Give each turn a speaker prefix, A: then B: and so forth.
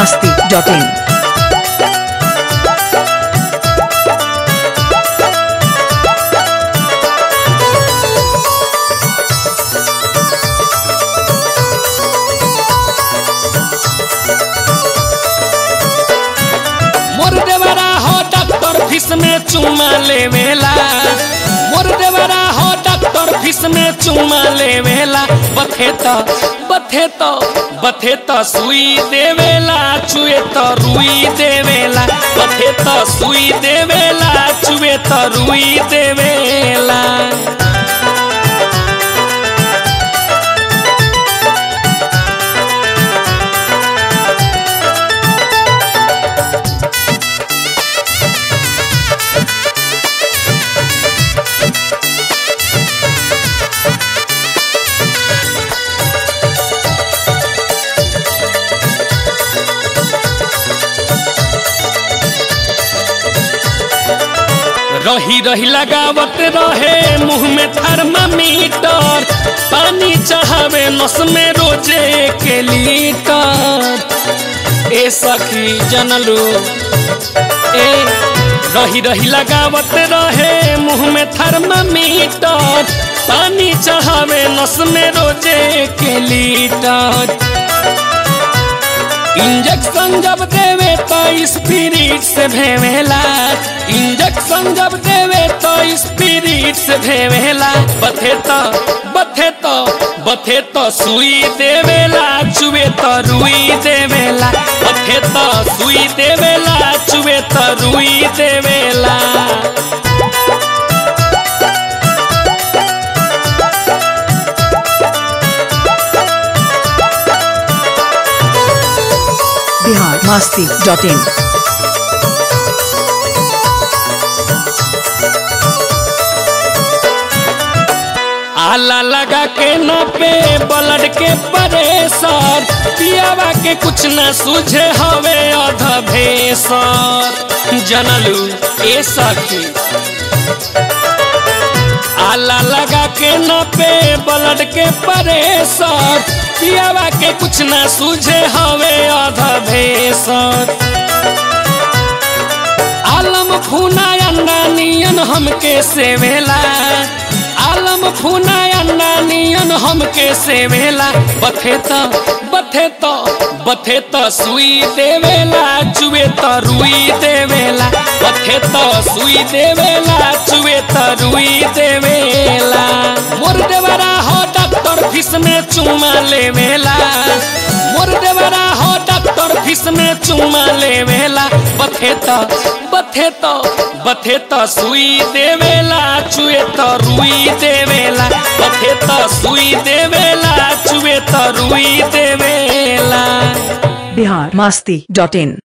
A: masti.in.
B: मोर देवरा हो doctor fees में चुमा लेवेला मोर देवरा हो डॉक्टर फीस में चुमा लेवेला बथे तो बथे तो बथे तो सुई देवेला चुए तो रुई देवेला बथे तो सुई देवेला चुए तो रुई देवेला रही रही लगावत रहे मुंह में थर्मामीटर पानी चढ़ावे नस में रोजे के लीटर ए सखी जनलू ए रही रही लगावत रहे मुंह में थर्मामीटर पानी चढ़ावे नस में रोजे के लीटर इंजेक्शन जब देवे तो स्पिरिट से भेवेला इंजेक्शन जब देवे तो स्पिरिट से भेवेला बथे तो बथे तो बथे तो सुई देवेला चुवे तो रुई देवेला बथे तो सुई देवेला चुवे तो रुई देवेला
A: Bihar masti.in.
B: आला लगा के न पे ब्लड के परेशर पियावा के कुछ न सूझे हवे अध भेसर जनलू ए सखी आला लगा के न पे ब्लड के परेशर पियावा के कुछ न सूझे हवे अध भेसर आलम फूना अंडा नियन हमके सेवेला आलम फूना अंडा नियन हमके सेवेला बथे तो बथे तो बथे तो सुई देवेला चुए तो रुई देवेला बथे तो सुई देवेला चुए तो रुई देवेला मोर देवरा हो डॉक्टर फीस में चुमा लेवेला मोर देवरा हो डॉक्टर फीस में चुमा लेवेला बथे तो बथे तो बथे तो सुई देवेला चुए तो रुई देवेला बथे तो सुई देवेला चुए तो रुई देवेला
A: Bihar masti.in.